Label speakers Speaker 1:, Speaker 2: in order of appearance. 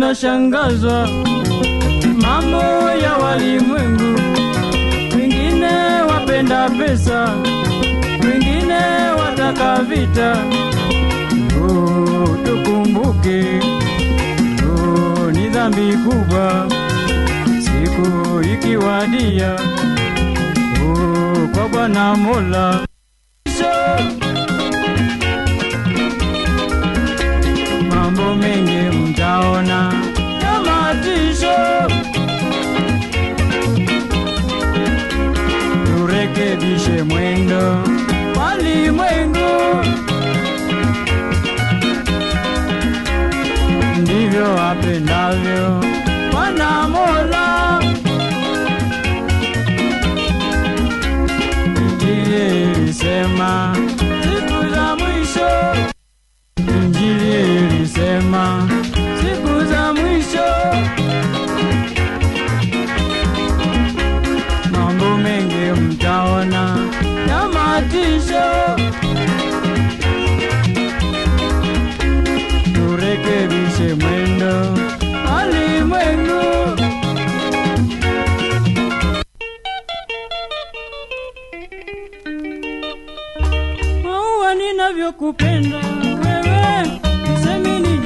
Speaker 1: wanashangazwa mambo ya walimwengu, wengine wapenda pesa, wengine wataka vita. Oh, tukumbuke oh, ni dhambi kubwa siku ikiwadia oh, kwa Bwana Mola so, mambo mengi mtaona ya matisho, turekebishe mwendo walimwengu, ndivyo apendavyo Bwana Mola. Injili ilisema siku za mwisho Injili ilisema siku za mwisho, mambo mengi mtaona ya matisho, turekebishe mwendo alimwengu. Maua ninavyokupenda wewe, nisemi